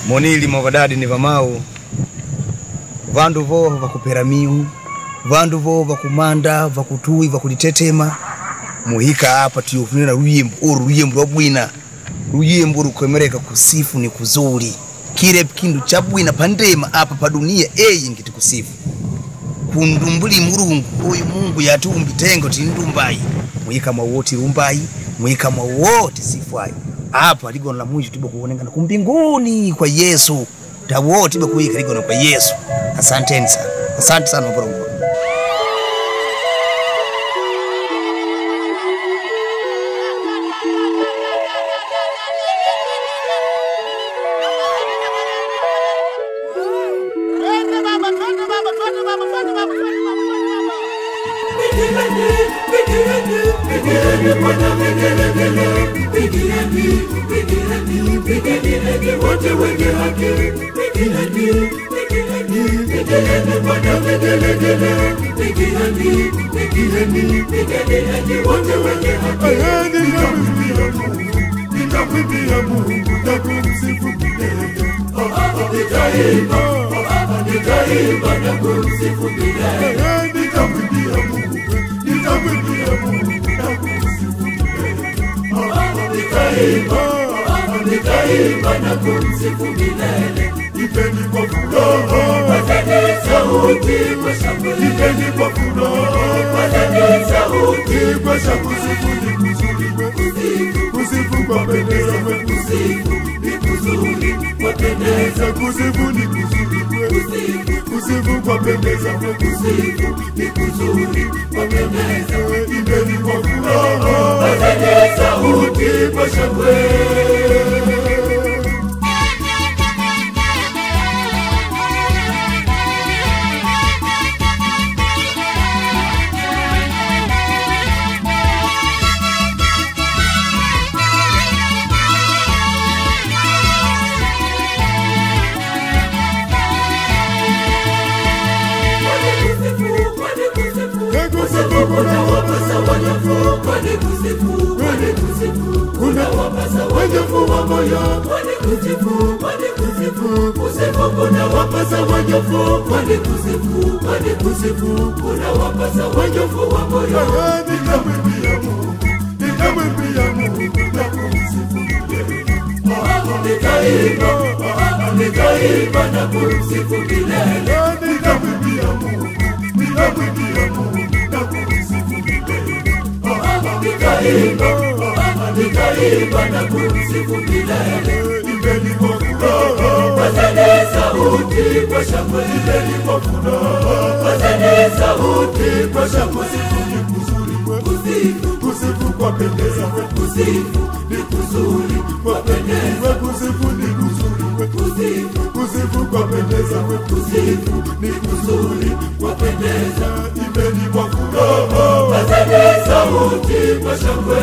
monili mwavadadi ni vamau vandu vovo vakupera miu vandu vovo vakumanda vakutui vakulitetema muhika apa tiyofunira luyimbo uru luyimbo lwabwina luyimbo rukomereka kusifu ni kuzuri kile kindu chabwina pandema apa padunia eyi ngiti kusifu kundumbuli mulungu uyu mungu yatiumbi tengo tindumbayi muhika mwawoti lumbayi muhika mwawoti sifwayi apa ligona la mwisho tibe kuonekana kumbinguni kwa yesu tawo tibe kuhika ligona kwa yesu asanteni sana asante sana mapolongo wote wenye haki pigeni pigeni Bwana vigelegele pigeni pigeni pigeni wote wenye haki nitamwimbia Mungu nitamwimbia Mungu na kumsifu milele nitaimba nitaimba na kumsifu milele nitamwimbia Mungu nitamwimbia Mungu na kumsifu milele nitaimba nitaimba na kumsifu milele. Ipeni kwa furaha, pazeni sauti kwa shangwe. Ipeni kwa furaha, pazeni sauti kwa shangwe. Kusifu ni kuzuri kwetu, kusifu kwa pendeza kwetu, kusifu ni kuzuri kwa pendeza, kusifu ni kuzuri kwetu, kusifu kwa pendeza kwetu, kusifu ni kuzuri kwa pendeza. Ipeni kwa furaha, pazeni sauti kwa shangwe. kuna wapasa wanyofu kwani kusifu kwani kusifu kuna wapasa wanyofu wa moyo kwani kusifu kwani kusifu kusifu kuna wapasa wanyofu kwani kusifu kwani kusifu kuna wapasa wanyofu wa moyo nikamwimbia Mungu nikamwimbia Mungu na kumsifu milele nikaimba nikaimba na kumsifu milele nikamwimbia Mungu nikamwimbia Mungu na kumsifu milele nikaimba nikaimba na kumsifu milele ipeni kwa furaha pazeni sauti kwa shangwe ipeni kwa furaha pazeni sauti kwa shangwe ni kuzuri kusifu kusifu kwa pendeza kusifu ni kuzuri kwa pendeza kusifu ni kuzuri kusifu kusifu kwa pendeza kusifu ni kuzuri kwa pendeza ipeni kwa furaha pazeni sauti kwa shangwe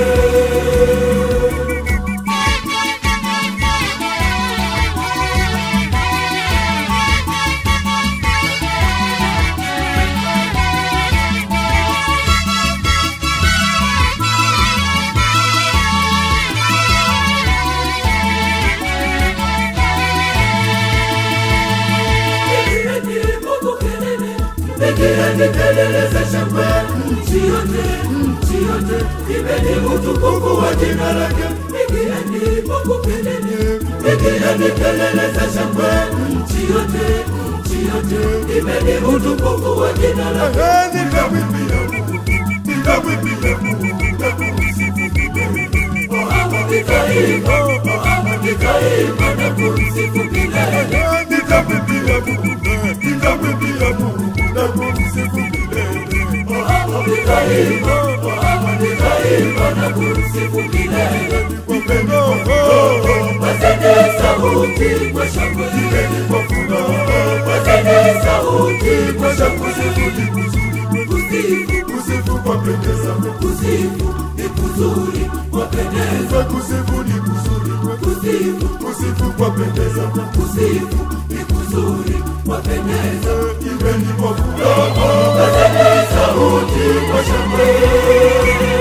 Pigieni kelele za shangwe, nchi yote, nchi yote, pigeni utukufu wa jina lake. Pigieni Mungu kelele, pigieni kelele za shangwe, nchi yote, nchi yote, pigeni utukufu wa jina lake. Nitamwimbia Mungu, nitamwimbia Mungu, nitamsifu milele. Nitaimba, nitaimba na kumsifu milele. Nitamwimbia Mungu, nitamwimbia Mungu na kumsifu milele. Nitaimba, nitaimba na kumsifu milele. Upendo Pazeni sauti kwa shangwe, ipeni kwa furaha. Pazeni sauti kwa shangwe, ni kuzuri, kusifu, kusifu kwa pendeza, kusifu ni kuzuri kwa pendeza, kusifu ni kuzuri, kusifu, kusifu kwa pendeza, kusifu ni kuzuri kwa pendeza, ipeni kwa furaha. Pazeni sauti kwa shangwe.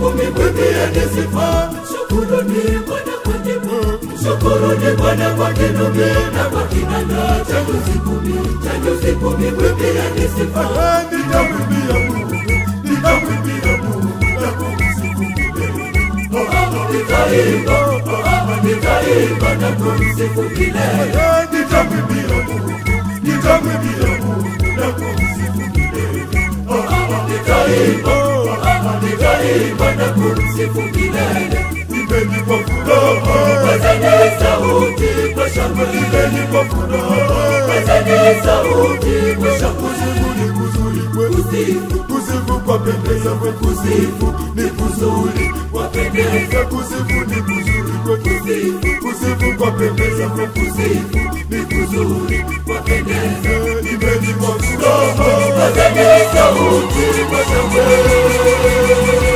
tusifu mimwimbieni sifa shukuruni bwana kwa nyimbo shukuruni bwana kwa kinubi na kwa kinanda cha nyuzi kumi cha nyuzi kumi mwimbieni sifa nitamwimbia mungu nitamwimbia mungu na kumsifu milele nitaimba nitaimba na kumsifu milele nitamwimbia mungu nitamwimbia mungu na kumsifu milele nitaimba nitaimba na kumsifu milele Imbeni kwa furaha, pazeni sauti kwa shangwe. Imbeni kwa furaha, pazeni sauti kwa shangwe. Kusifu ni kuzuri kwe, kusifu, kusifu kwa pendeza kwe, kusifu ni kuzuri kwa pendeza. Kusifu ni kuzuri kwe, kusifu, kusifu kwa pendeza kwe, kusifu ni kuzuri kwa pendeza. Imbeni kwa furaha, pazeni sauti kwa shangwe.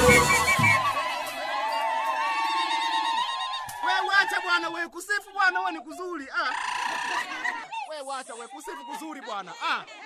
We wacha bwana we kusifu bwana we ni kuzuri ah. We wacha we kusifu kuzuri bwana ah.